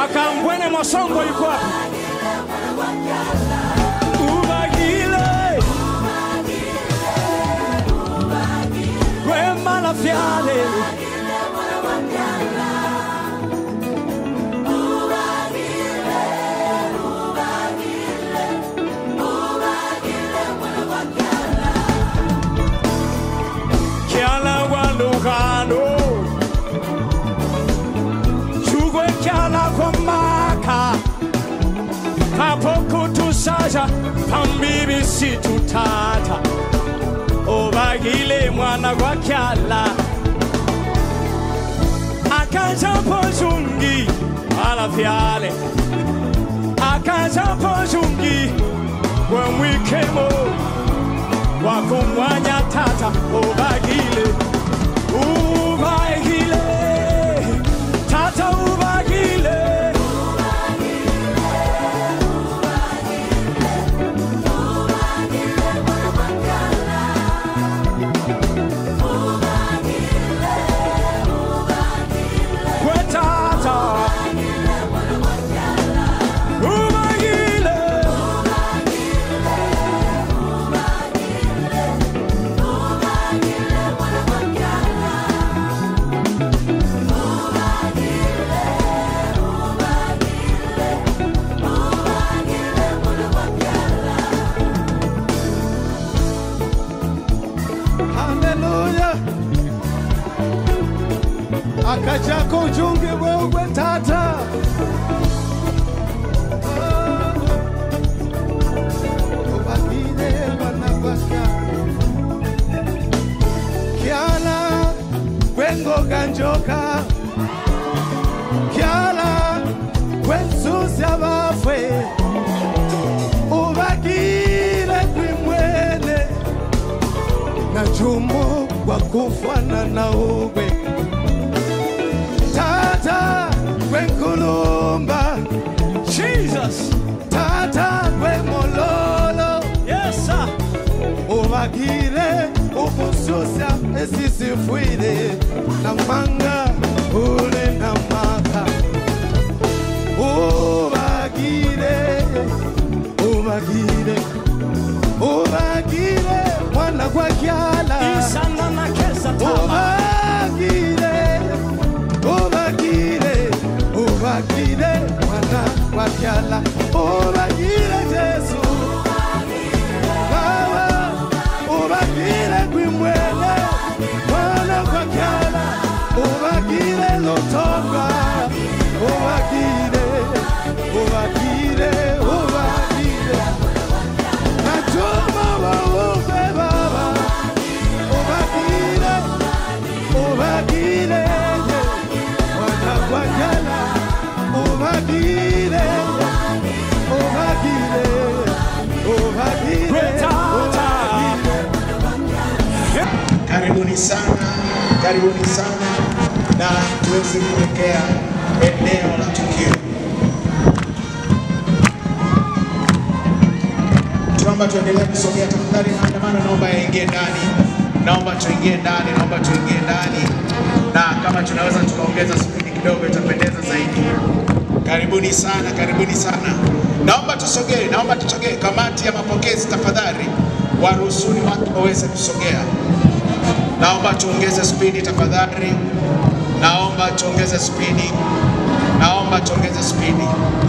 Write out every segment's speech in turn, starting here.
Kakambwene Mwasongo yuko wapi? Ubagile Wema la fiale Kiala wa Lugano Chugwe kiala kwa maka Hapo kutusaja Pambibi situtata Obagile mwana kwa kiala Akaja pojungi Ala fiale Akaja pojungi When we came home wakumwanya tata ubagile ubagile tata ubagile kwe tata ubagile haleluya akachako ujunge wewe tata ubakile wanabaka kyala kwengoka njoka kyala kwensusa bafwe ubakile kwimwene na jumu kwa kufanana uwe tata kwenkulumba Jesus tata kwemololo yes sir ubagire ukususa esisifwile na manga ule na maka ubagire ubagire ubagire mwana kwa kyala isana na kesa tama ubagire ubagire ubagire mwana wa kyala ubagire jesu Baba, ubagire kwimwene mwana kwa kyala ubagire lotonga ubagire ubagire ubagire natuma waupe baba ubagire ubagire wanakwajala ubagire ubagire ubagire Retata. Karibuni sana, karibuni sana na tuweze kuelekea eneo la tukio. Tunaomba tuendelee kusogea tafadhali, maandamano naomba yaingie ndani, naomba tuingie ndani, naomba tuingie ndani, na kama tunaweza tukaongeza spidi kidogo itapendeza zaidi. Karibuni sana, karibuni sana. Naomba tusogee, naomba tusogee. Kamati ya mapokezi tafadhali, waruhusuni watu waweze kusogea. Naomba tuongeze spidi tafadhali, naomba tuongeze spidi, naomba tuongeze spidi.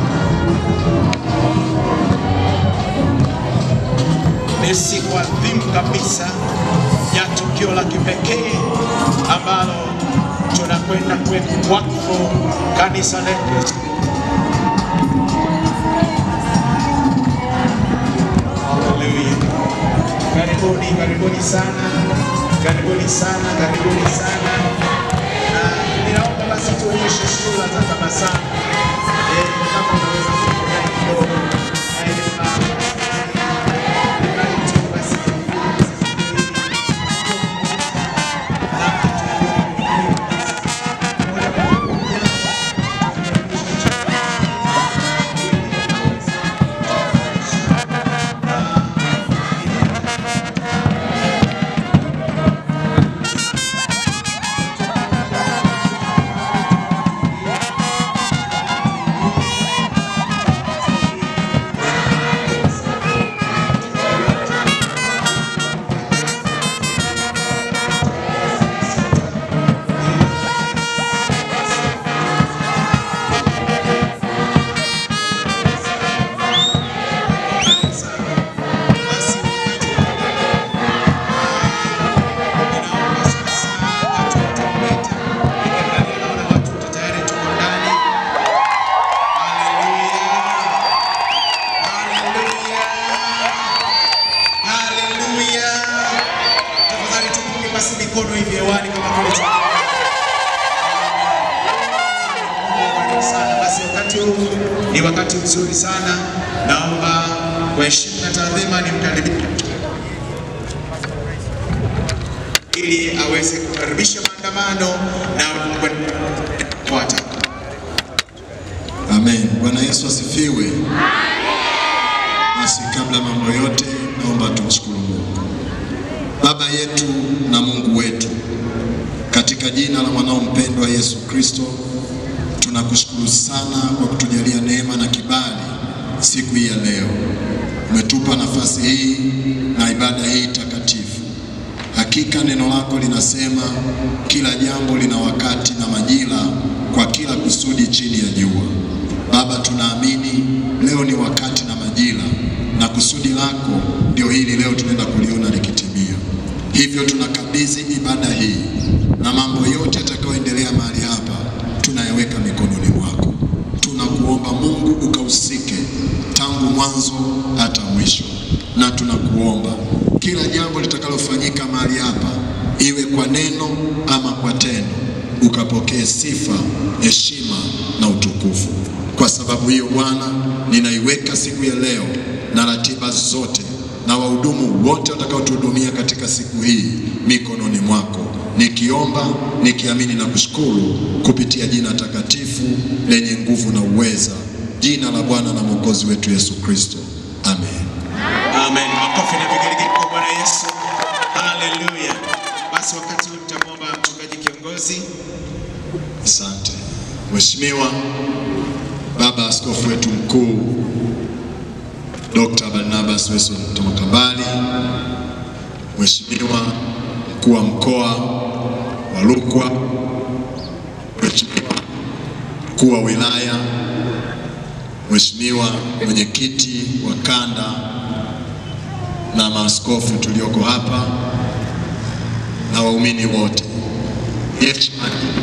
Ni siku adhimu kabisa ya tukio la kipekee ambalo tunakwenda kuweka wakfu kanisa letu. Haleluya. Karibuni, karibuni sana, karibuni sana, karibuni sana. Na ninaomba basi tuonyeshe sura za tabasamu. Eh, kama unaweza kufurahi kidogo. Eh, ah, tu basi. tu. sana. Basi wakati huu ni wakati mzuri sana, naomba kwa heshima na taadhima nimkaribishe ili aweze kukaribisha maandamano na kufuata. Amen. Bwana Yesu asifiwe. Basi kabla mambo yote, naomba tumshukuru Mungu. Baba yetu na Mungu wetu, katika jina la mwanao mpendwa Yesu Kristo, tunakushukuru sana kwa kutujalia neema na kibali siku hii ya leo. Umetupa nafasi hii na ibada hii takatifu. Hakika neno lako linasema kila jambo lina wakati na majira kwa kila kusudi chini ya jua. Baba, tunaamini leo ni wakati na majira, na kusudi lako ndio hili leo tunaenda kuliona likitimia. Hivyo tunakabidhi ibada hii na mambo yote yatakayoendelea mahali hapa, tunayaweka mikononi mwako. Tunakuomba Mungu ukahusike tangu mwanzo hata mwisho, na tunakuomba kila jambo litakalofanyika mahali hapa, iwe kwa neno ama kwa tendo, ukapokee sifa, heshima na utukufu. Kwa sababu hiyo Bwana, ninaiweka siku ya leo na ratiba zote na wahudumu wote watakaotuhudumia katika siku hii mikononi mwako, nikiomba nikiamini na kushukuru kupitia jina takatifu lenye nguvu na uweza, jina la Bwana na Mwokozi wetu Yesu Kristo, amen. Amen. Makofi na vigelegele kwa Bwana Yesu. Haleluya. Basi wakati huu nitamwomba mchungaji kiongozi Asante Mheshimiwa Baba Askofu wetu mkuu Dr. Barnabas Wilson Tomakambali, Mheshimiwa mkuu wa mkoa wa Rukwa, Mheshimiwa mkuu wa wilaya, Mheshimiwa mwenyekiti wa kanda na maaskofu tulioko hapa na waumini wote, heshima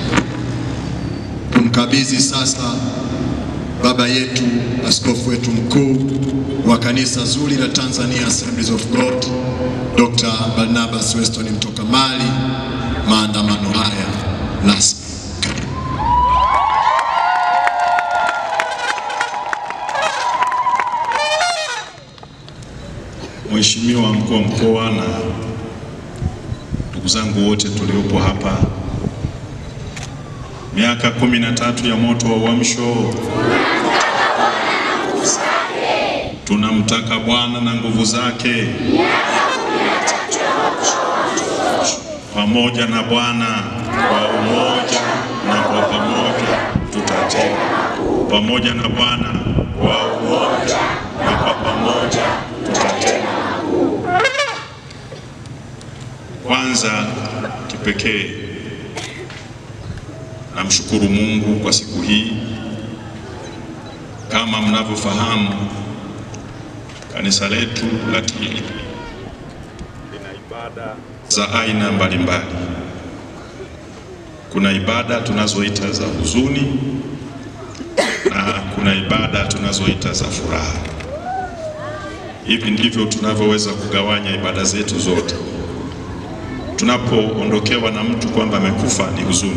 tumkabidhi sasa baba yetu askofu wetu mkuu wa kanisa zuri la Tanzania Assemblies of God Dr. Barnabas Weston Mtokamali maandamano haya rasmi. Mheshimiwa mkuu wa mkoa na ndugu zangu wote tuliopo hapa, miaka kumi na tatu ya moto wa uamsho, tunamtaka Bwana na nguvu zake, pamoja na Bwana kwa umoja na kwa pamoja tutatenda, pamoja na Bwana kwa umoja na kwa pamoja tutatenda. Kwanza kipekee namshukuru Mungu kwa siku hii. Kama mnavyofahamu, kanisa letu la TAG lina ibada za aina mbalimbali. Kuna ibada tunazoita za huzuni na kuna ibada tunazoita za furaha. Hivi ndivyo tunavyoweza kugawanya ibada zetu zote. Tunapoondokewa na mtu kwamba amekufa ni huzuni,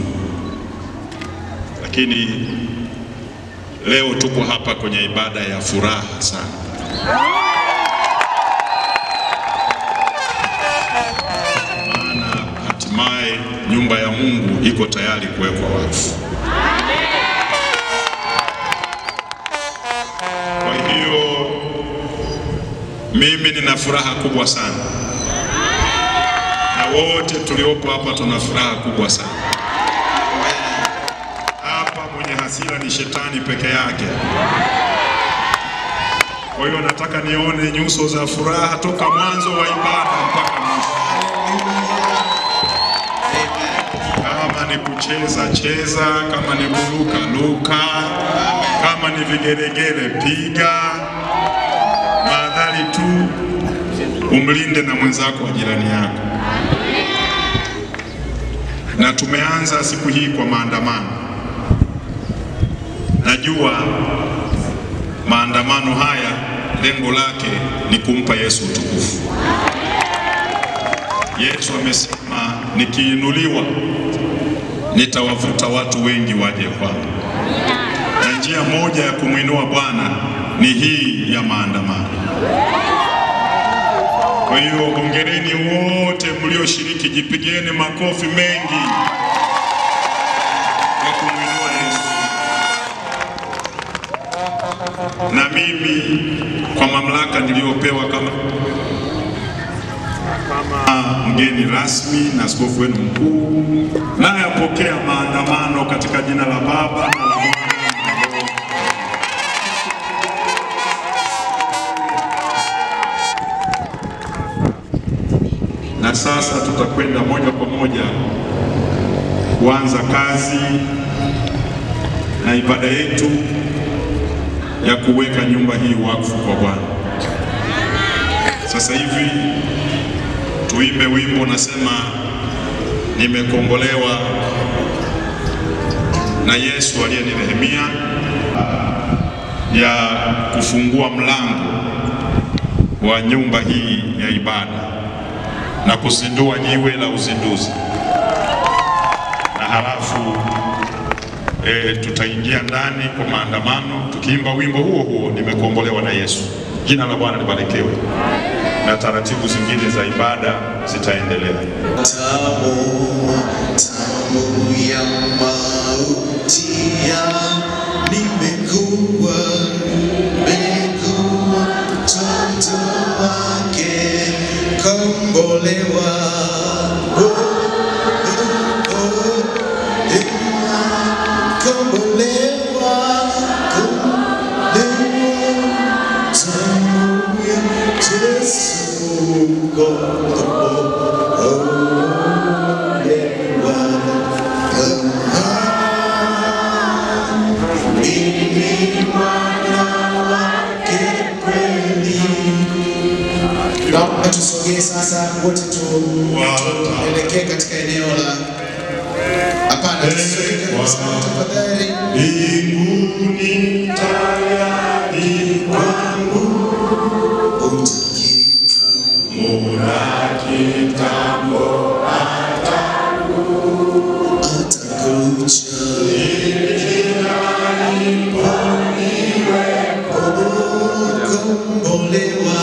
lakini leo tuko hapa kwenye ibada ya furaha sana. Maana hatimaye nyumba ya Mungu iko tayari kuwekwa wakfu. Kwa hiyo mimi nina furaha kubwa sana na wote tuliopo hapa tuna furaha kubwa sana. Hapa mwenye hasira ni shetani peke yake. Kwa hiyo nataka nione nyuso za furaha toka mwanzo wa ibada mpaka mwisho. Kama ni kucheza cheza, kama ni kuruka luka, kama ni vigeregere piga, madhali tu umlinde na mwenzako wa jirani yako. Na tumeanza siku hii kwa maandamano. Najua maandamano haya lengo lake ni kumpa Yesu utukufu. Yesu amesema nikiinuliwa nitawavuta watu wengi waje kwangu, na njia moja ya kumwinua Bwana ni hii ya maandamano. Kwa hiyo hongereni wote mlioshiriki, jipigeni makofi mengi kwa kumwinua Yesu. Na mimi kwa mamlaka niliyopewa kama kama mgeni rasmi na askofu wenu mkuu, nayapokea maandamano katika jina la Baba na la Mwana na la Roho na sasa tutakwenda moja kwa moja kuanza kazi na ibada yetu ya kuweka nyumba hii wakfu kwa Bwana. Sasa hivi tuimbe wimbo unasema, nimekombolewa na Yesu aliyenirehemia, ya kufungua mlango wa nyumba hii ya ibada na kuzindua jiwe la uzinduzi, na halafu e, tutaingia ndani kwa maandamano tukiimba wimbo huo huo, nimekombolewa na Yesu. Jina la Bwana libarikiwe, na taratibu zingine za ibada zitaendelea. Tamu, tamu ya mauti ya nimekuwa, nimekuwa mtoto wake, kombolewa. Oh, oh, oh, dewa, kombolewa, kombolewa, tamu ya Yesu, Naomba tusogee sasa wote tuelekee katika eneo la hapana, tusogee kabisa tafadhali. Mbinguni tayari kwangu Utakita muna kitambo atakuja kombolewa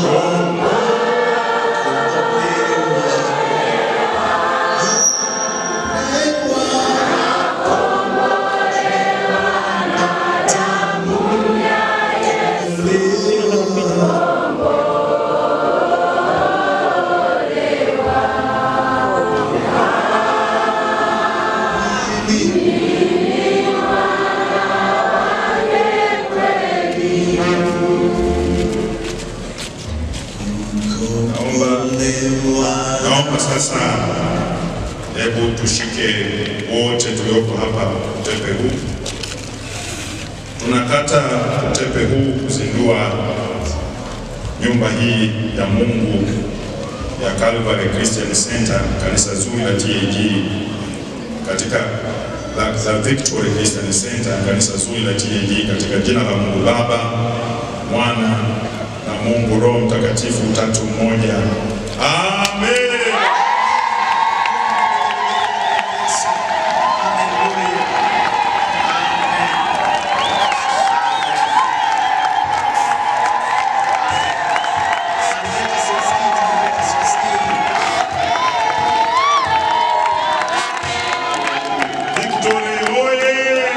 Naomba sasa, hebu tushike wote tulioko hapa utepe huu. Tunakata utepe huu kuzindua nyumba hii ya Mungu ya Calvary Christian Center, kanisa zuri la TAG katika la, la Victory Christian Center, kanisa zuri la TAG katika jina la Mungu Baba, Mwana na Mungu Roho Mtakatifu, tatu mmoja. Amen. Victory oye!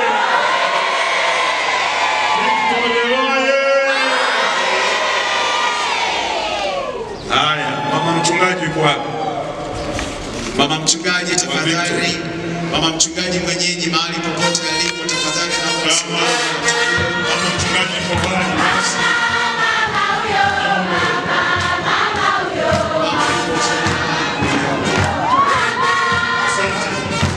Victory oye! Haya, mama mchungaji yuko wapi? Mama mchungaji tafadhali, mama mchungaji mwenyeji mahali popote alipo tafadhali, naomba Kama usimame. mama mchungaji yuko pale. Asante.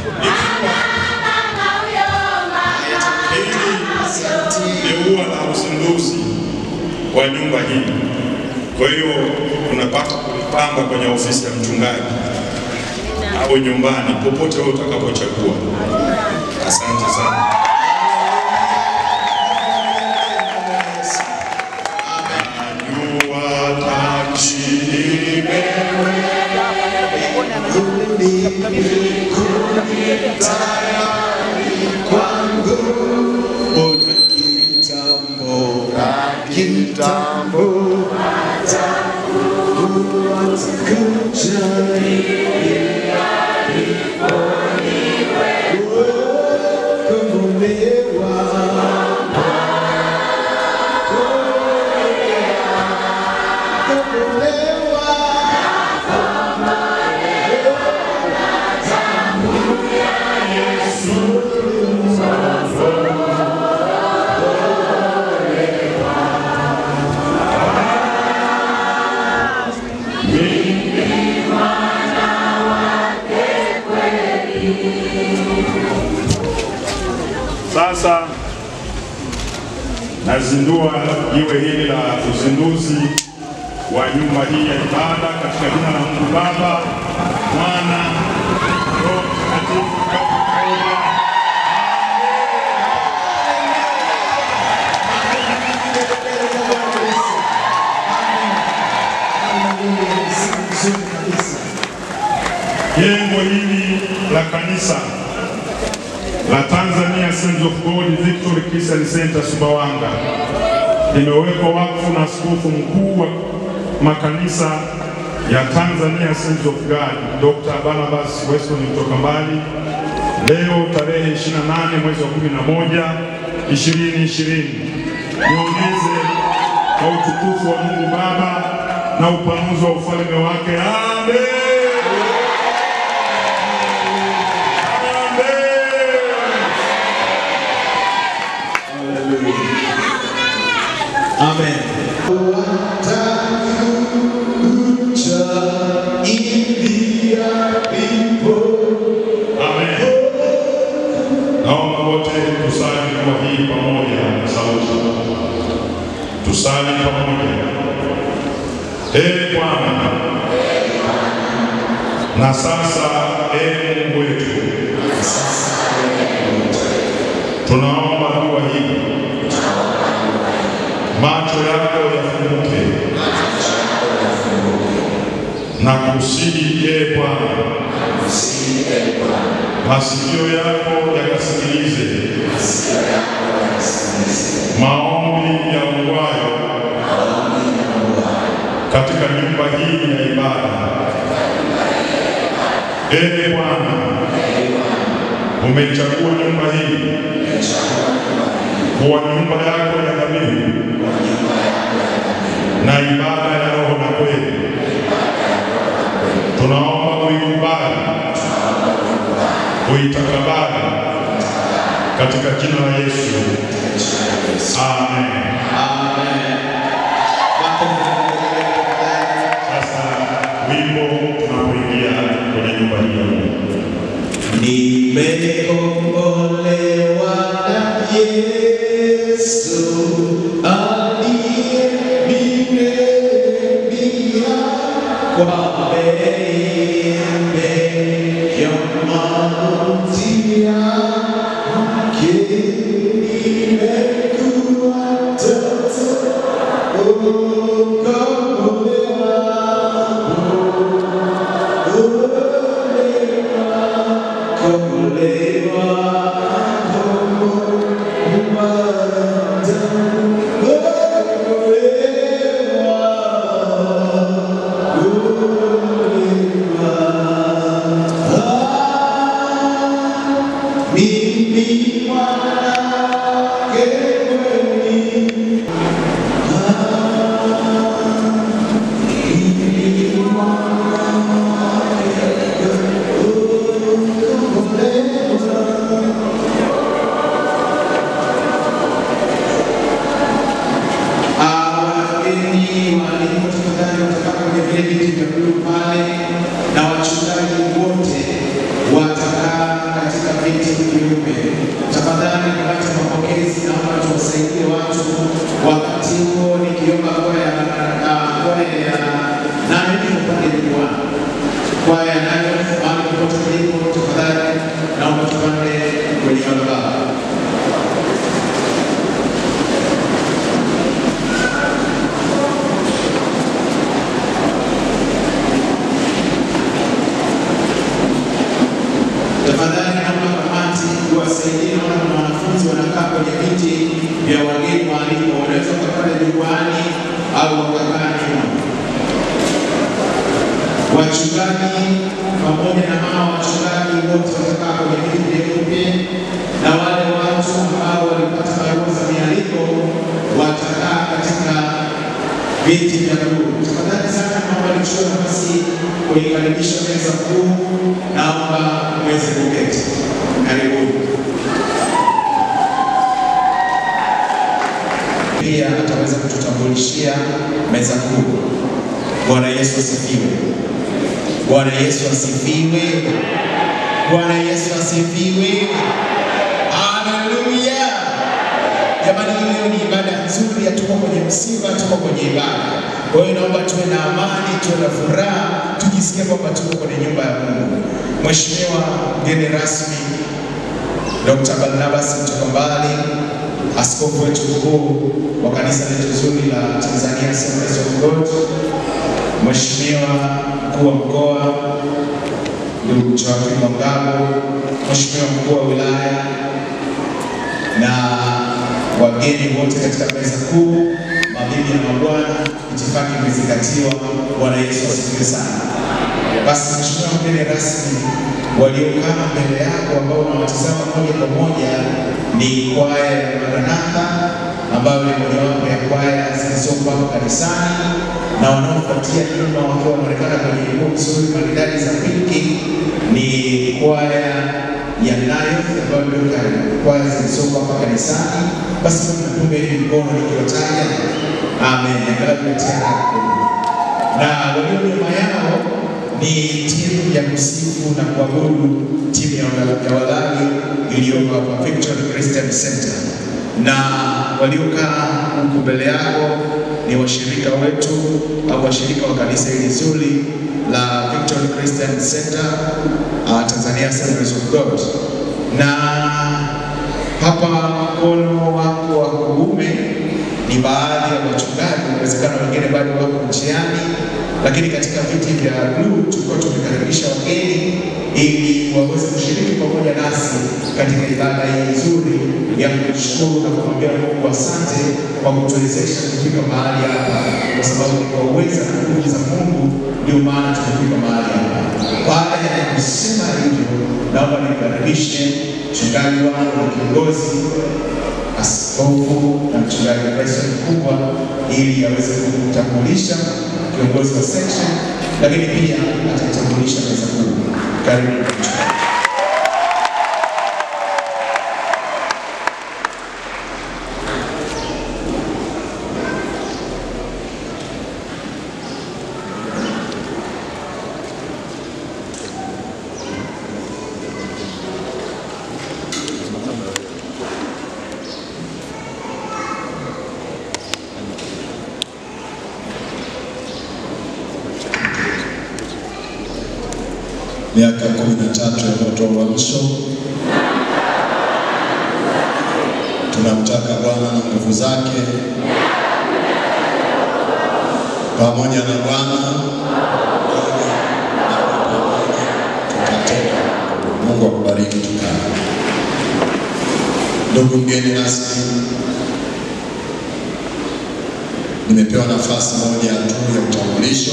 Hili ni ua la uzinduzi wa nyumba hii. Kwa hiyo unapata kulipamba kwenye ofisi ya mchungaji au nyumbani, popote wewe utakapochagua. Asante sana. Najua tachi Mbinguni Muda kitambo kitambo Sasa nazindua jiwe hili la uzinduzi wa nyumba hii ya ibada katika jina la Mungu Baba, Mwana, Roho Mtakatifu. Amen. Jengo hili la kanisa la Tanzania Sons of God Victory Christian Center Sumbawanga limewekwa wakfu na askofu mkuu wa makanisa ya Tanzania Sons of God Dr. Barnabas Weston kutoka mbali leo tarehe 28 mwezi wa 11 2020. Niongeze kwa utukufu wa Mungu Baba na upanuzi wa ufalme wake. Amen. Amen. Amen. Naomba wote tusali kwa hii pamoja na sauti. Tusali pamoja. Ee Bwana, na sasa ee Mungu wetu, tunaomba dua hii, macho yako yafunguke na kusihi, ee Bwana masikio yako yakasikilize maombi ya ungwayo katika nyumba hii ya ibada. Ee Bwana, umechagua nyumba hii kuwa nyumba yako ya dhabihu na ibada ya roho na kweli. Tunaomba uikubali uitakabali katika jina la Yesu. Amen. Sasa wimbo tunapoingia kwenye nyumba hii ya Mungu. Nimekombolewa na Yesu aliyeniremia kwa bei ya mauti yake. Nimekuwa mtoto ukombolewa, Mimi mwanake kweli wageni walimu, tafadhali watapaka kwenye vile viti vya bluu pale, na wachungaji wote watakaa katika viti vyeupe. Tafadhali wakati wa mapokezi, naomba tuwasaidie watu wakati huo, nikiomba kwaya ah, kwaya ya nane tupande jukwaa, kwaya ya nane mahali popote mlipo, tafadhali naomba tupande kwenye madhabahu. Tafadhali naomba wasaidie. Naona kuna wanafunzi wanakaa kwenye viti vya wageni waalikwa, wanaweza wakapanda jukwani au wakakaa nyuma. Wachungaji pamoja na hawa wachungaji wote watakaa kwenye viti vyeupe, na wale watu ambao walipata barua za mialiko watakaa katika viti vya bluu. Tafadhali sana, naomba nichukue nafasi kuikaribisha meza kuu, naomba mweze kuketi. Karibuni. Pia ataweza kututambulishia meza kuu. Bwana Yesu asifiwe. Bwana Yesu asifiwe. Bwana Yesu asifiwe. Haleluya. Jamani, hii leo ni ibada nzuri, hatuko kwenye msiba, tuko kwenye ibada. Kwa hiyo naomba tuwe na amani, tuwe na furaha, tujisikie kwamba tuko kwenye nyumba ya Mungu. Mheshimiwa mgeni rasmi Dr. Barnabas Mtokombali, askofu wetu mkuu wa kanisa letu zuri la Tanzania Assemblies of God, Mheshimiwa mkuu wa mkoa ndugu Joakim Mwangabo, Mheshimiwa mkuu wa wilaya na wageni wote katika meza kuu, mabibi na mabwana, itifaki imezingatiwa. Bwana Yesu asifiwe sana. Basi Mheshimiwa mgeni rasmi, waliokaa mbele yako ambao unawatazama moja kwa moja ni kwaya ya Maranatha ambayo ni mojawapo ya kwaya zilizoko hapa kanisani, na wanaofuatia nyuma wakiwa wanaonekana kwenye nguo nzuri maridadi za pinki ni kwaya ya Nayoth ambayo ndio ka- kwaya zilizoko hapa kanisani. Basi tunapunga hili mkono nikiwataja, amen. Angalau tumetia hapo na walio nyuma yao ni timu ya kusifu na kuabudu, timu ya wala- ya wadhani iliyoko hapa Victory Christian Center, na waliokaa huku mbele yako ni washirika wetu au washirika wa kanisa hili zuri la Victory Christian Center uh, Tanzania Assemblies of God na hapa mkono wako wa kuume ni baadhi ya wachungaji, inawezekana wengine bado wako njiani, lakini katika viti vya bluu tulikuwa tumekaribisha wageni ili waweze kushiriki pamoja nasi katika ibada hii nzuri ya kumshukuru na kumwambia Mungu asante kwa kutuwezesha kufika mahali hapa, kwa sababu ni kwa uweza na nguvu za Mungu ndio maana tumefika mahali hapa. Baada ya kusema hivyo, naomba nikaribishe mchungaji wangu na kiongozi askofu na mchungaji Bryson mkubwa ili aweze kumtambulisha kiongozi wa section, lakini pia atatambulisha meza kuu. Karibu mchungaji. miaka kumi na tatu ya moto wa uamsho. Tunamtaka Bwana na nguvu zake pamoja na Bwana tutatenda. Mungu akubariki. Tukaa. Ndugu mgeni rasmi, nimepewa nafasi moja tu ya utambulisho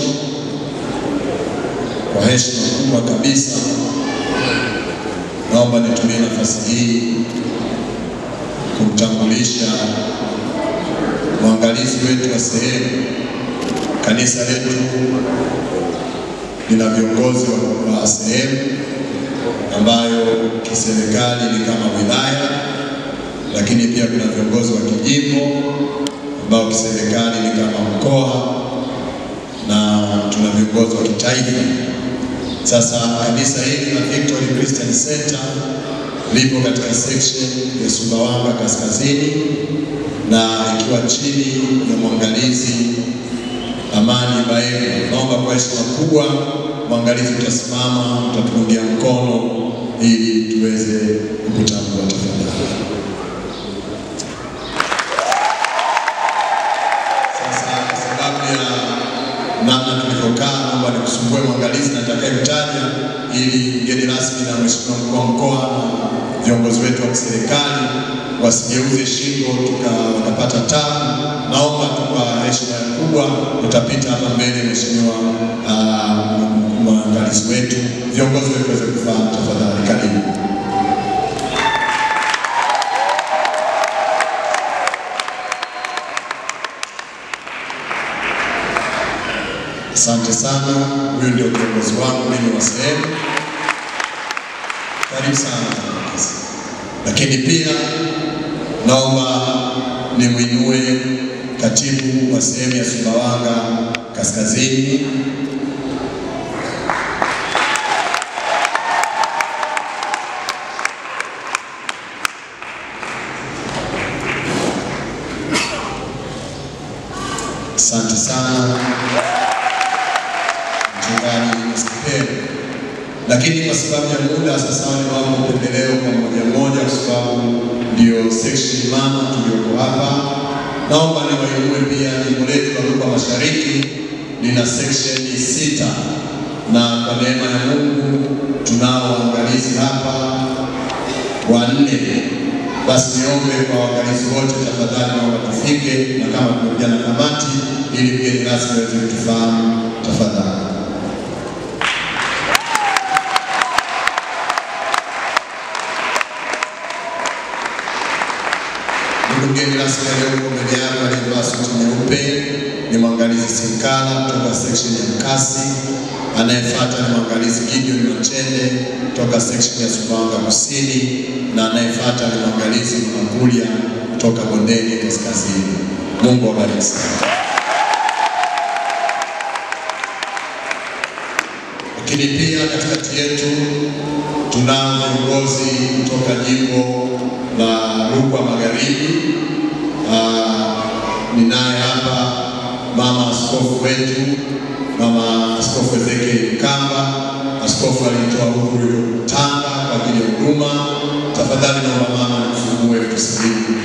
kwa heshima kubwa kabisa, naomba nitumie nafasi hii kumtambulisha mwangalizi wetu wa sehemu. Kanisa letu lina viongozi wa, wa sehemu ambayo kiserikali ni kama wilaya, lakini pia kuna viongozi wa kijimbo ambao kiserikali ni kama mkoa na tuna viongozi wa kitaifa. Sasa kanisa hili la Victory Christian Center lipo katika section ya Sumbawanga Kaskazini na ikiwa chini ya mwangalizi Amani Baema. Naomba kwa heshima kubwa mwangalizi utasimama, utatuungia mkono ili tuweze kukutambua tafadhali. Sasa kwa sababu ya namna tulivyokaa, naomba nikusumbue mwangalizi na nitakayemtaja ili mgeni rasmi na mheshimiwa mkuu wa mkoa na viongozi wetu wa kwenye serikali wasigeuze shingo tuka- tukapata tabu. Naomba tu kwa heshima kubwa utapita hapa mbele, Mheshimiwa ah, mwangalizi wetu, viongozi wetu waweze kufahamu. Tafadhali karibu. Asante sana. Huyu ndio kiongozi wangu mimi wa sehemu. Karibu sana mfanyakazi. Lakini pia naomba nimwinue katibu wa sehemu ya Sumbawanga Kaskazini Asante sana mchungaji Mskipele. Lakini kwa sababu ya muda sasa ni mambo upendeleo kwa mmoja mmoja, kwa sababu ndio section mama tulioko hapa. Naomba niwainue pia jimbo letu la Rukwa Mashariki lina section sita, na kwa neema ya Mungu tunao waangalizi hapa wanne. Basi niombe kwa waangalizi wote, tafadhali naomba tufike, na kama tumekuja na kamati, ili mgeni rasmi aweze kutufahamu, tafadhali. Ndugu mgeni rasmi aliyoko mbele yako aliyevaa suti nyeupe ni mwangalizi Sinkala kutoka section ya Mkasi. Anayefuata ni mwangalizi Gideon Machende kutoka section ya Sumbawanga Kusini, na anayefuata ni mwangalizi Mwangulia kutoka Bondeni Kaskazini. Mungu awabariki sana. Lakini pia katikati yetu tunao viongozi kutoka jimbo la Rukwa Magharibi. Ah, Ninaye hapa mama askofu wetu, mama askofu Ezekiel Kamba. Askofu alitoa uhuru Tanga kwa ajili ya huduma. Tafadhali naomba mama nifungue tusalimu.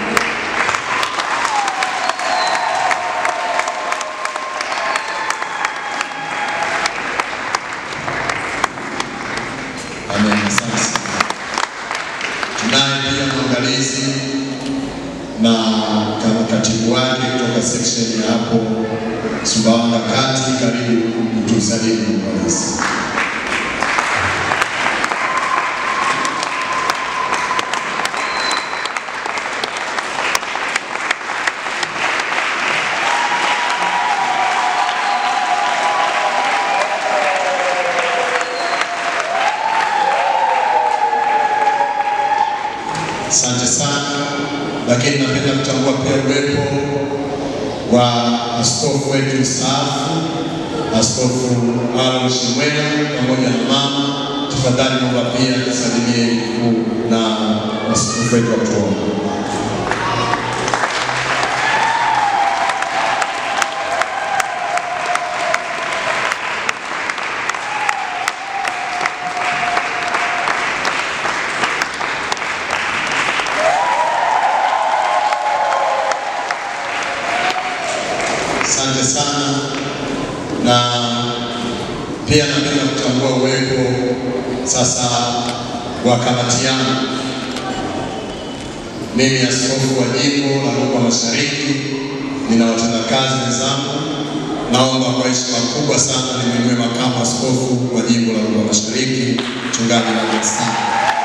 Amen. Asante sana. Tunaye pia mwangalizi na kama katibu wake kutoka section ya hapo Sumbawanga Kati. Karibu utusalimu mwangalizi. Asante sana, lakini napenda kutambua pia uwepo wa askofu wetu mstaafu, Askofu Aaron Shimwena pamoja na mama. Tafadhali naomba pia tusalimie mkuu na askofu wetu wa kutuomba. Asante sana na pia napenda kutambua uwepo sasa wa kamati yangu. Mimi askofu wa jimbo la Rukwa Mashariki, nina watendakazi wenzangu. Naomba kwa heshima kubwa sana nimwinue makamu askofu wa jimbo la Rukwa Mashariki, mchungaji Lameck Sanga.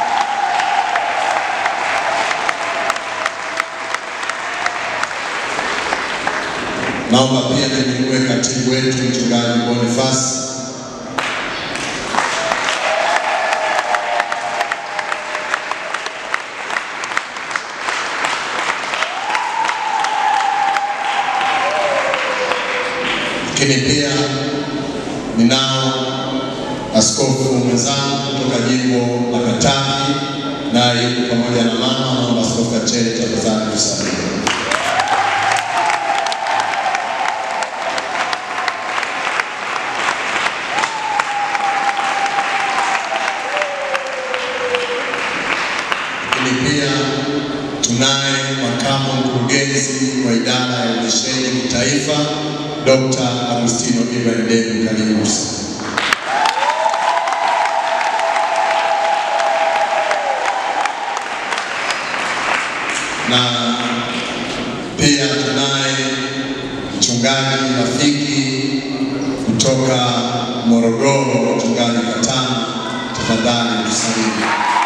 Naomba pia nimwinue katibu wetu mchungaji Boniface lakini pia ninao askofu mwenzangu kutoka jimbo la Katavi, naye yuko pamoja na mama. Naomba askofu Kachele tafadhali tusalimie. lakini pia tunaye makamu mkurugenzi wa idara ya uendeshaji kitaifa Dr. Agustino Ibrahim Demu, karibu sana. mchungaji rafiki kutoka Morogoro, mchungaji Katana, tafadhali tusalimie.